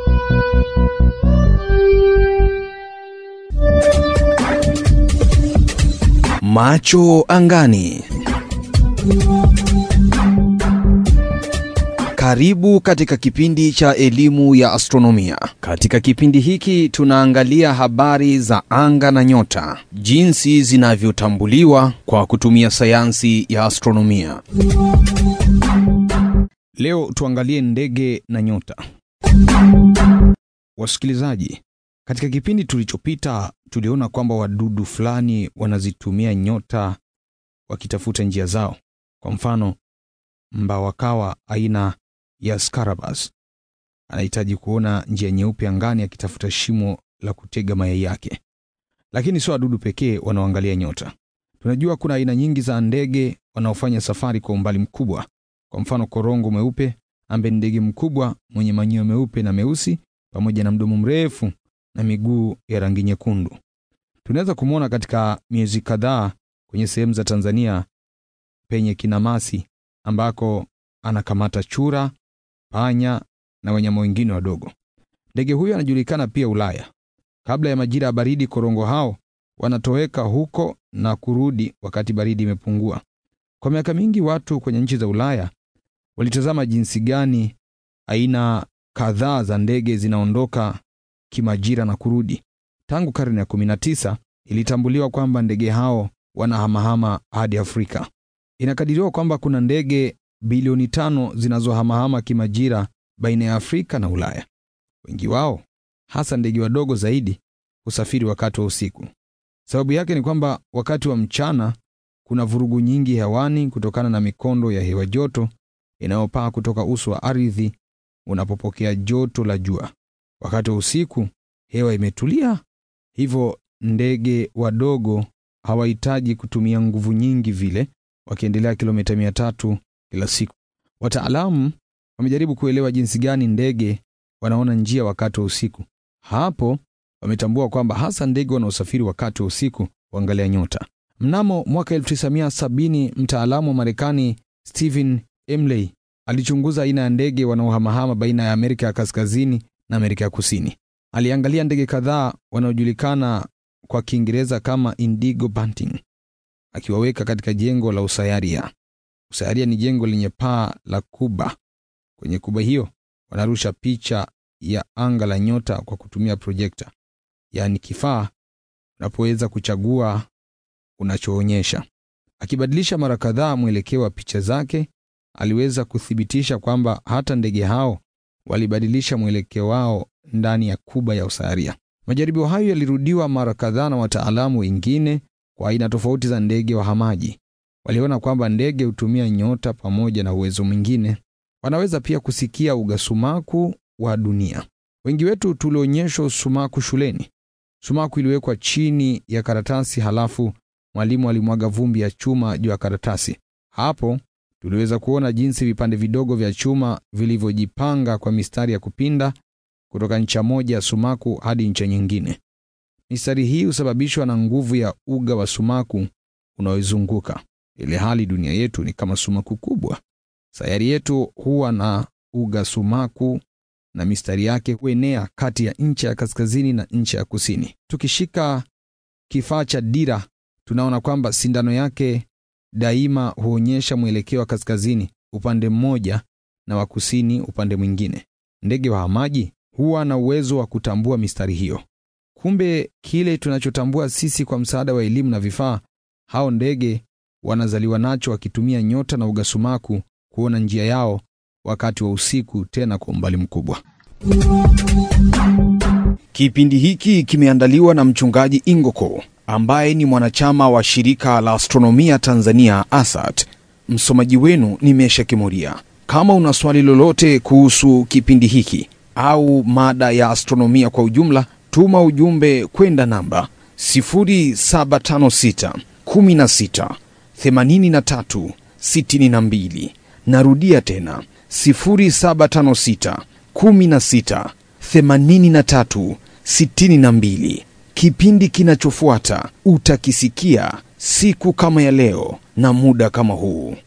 Macho angani. Karibu katika kipindi cha elimu ya astronomia. Katika kipindi hiki tunaangalia habari za anga na nyota, jinsi zinavyotambuliwa kwa kutumia sayansi ya astronomia. Leo tuangalie ndege na nyota. Wasikilizaji, katika kipindi tulichopita tuliona kwamba wadudu fulani wanazitumia nyota wakitafuta njia zao. Kwa mfano, mbawakawa aina ya Scarabaeus anahitaji kuona njia nyeupe angani akitafuta shimo la kutega mayai yake. Lakini sio wadudu pekee wanaoangalia nyota. Tunajua kuna aina nyingi za ndege wanaofanya safari kwa umbali mkubwa. Kwa mfano, korongo mweupe ambaye ni ndege mkubwa mwenye manyoya meupe na meusi pamoja na mdomo mrefu na miguu ya rangi nyekundu. Tunaweza kumwona katika miezi kadhaa kwenye sehemu za Tanzania penye kinamasi ambako anakamata chura, panya na wanyama wengine wadogo. Ndege huyo anajulikana pia Ulaya. Kabla ya majira ya baridi, korongo hao wanatoweka huko na kurudi wakati baridi imepungua. Kwa miaka mingi, watu kwenye nchi za Ulaya walitazama jinsi gani aina kadhaa za ndege zinaondoka kimajira na kurudi. Tangu karne ya 19 ilitambuliwa kwamba ndege hao wanahamahama hadi Afrika. Inakadiriwa kwamba kuna ndege bilioni tano zinazohamahama kimajira baina ya Afrika na Ulaya. Wengi wao, hasa ndege wadogo zaidi, husafiri wakati wa usiku. Sababu yake ni kwamba wakati wa mchana kuna vurugu nyingi hewani kutokana na mikondo ya hewa joto inayopaa kutoka uso wa ardhi unapopokea joto la jua. Wakati wa usiku hewa imetulia, hivyo ndege wadogo hawahitaji kutumia nguvu nyingi vile, wakiendelea kilomita mia tatu kila siku. Wataalamu wamejaribu kuelewa jinsi gani ndege wanaona njia wakati wa usiku. Hapo wametambua kwamba hasa ndege wanaosafiri wakati wa usiku huangalia nyota. Mnamo mwaka 1970 mtaalamu wa Marekani Stephen Emley alichunguza aina ya ndege wanaohamahama baina ya Amerika ya Kaskazini na Amerika ya Kusini. Aliangalia ndege kadhaa wanaojulikana kwa Kiingereza kama indigo bunting, akiwaweka katika jengo la usayaria. Usayaria ni jengo lenye paa la kuba. Kwenye kuba hiyo wanarusha picha ya anga la nyota kwa kutumia projekta, yaani kifaa unapoweza kuchagua unachoonyesha. Akibadilisha mara kadhaa mwelekeo wa picha zake, aliweza kuthibitisha kwamba hata ndege hao walibadilisha mwelekeo wao ndani ya kuba ya usayaria. Majaribio hayo yalirudiwa mara kadhaa na wataalamu wengine kwa aina tofauti za ndege wahamaji. Waliona kwamba ndege hutumia nyota pamoja na uwezo mwingine. Wanaweza pia kusikia ugasumaku wa dunia. Wengi wetu tulionyeshwa sumaku shuleni. Sumaku iliwekwa chini ya karatasi, halafu mwalimu alimwaga vumbi ya chuma juu ya karatasi. Hapo tuliweza kuona jinsi vipande vidogo vya chuma vilivyojipanga kwa mistari ya kupinda kutoka ncha moja ya sumaku hadi ncha nyingine. Mistari hii husababishwa na nguvu ya uga wa sumaku unaoizunguka. Ile hali dunia yetu ni kama sumaku kubwa. Sayari yetu huwa na uga sumaku na mistari yake huenea kati ya ncha ya kaskazini na ncha ya kusini. Tukishika kifaa cha dira, tunaona kwamba sindano yake daima huonyesha mwelekeo wa kaskazini upande mmoja na wa kusini upande mwingine. Ndege wahamaji huwa na uwezo wa kutambua mistari hiyo. Kumbe kile tunachotambua sisi kwa msaada wa elimu na vifaa, hao ndege wanazaliwa nacho wakitumia nyota na ugasumaku kuona njia yao wakati wa usiku, tena kwa umbali mkubwa. Kipindi hiki kimeandaliwa na mchungaji Ingoko ambaye ni mwanachama wa shirika la astronomia Tanzania ASAT. Msomaji wenu ni Mesha Kimuria. Kama una swali lolote kuhusu kipindi hiki au mada ya astronomia kwa ujumla, tuma ujumbe kwenda namba 0756 16 83 62. Narudia tena 0756 16 83 62. Kipindi kinachofuata utakisikia siku kama ya leo na muda kama huu.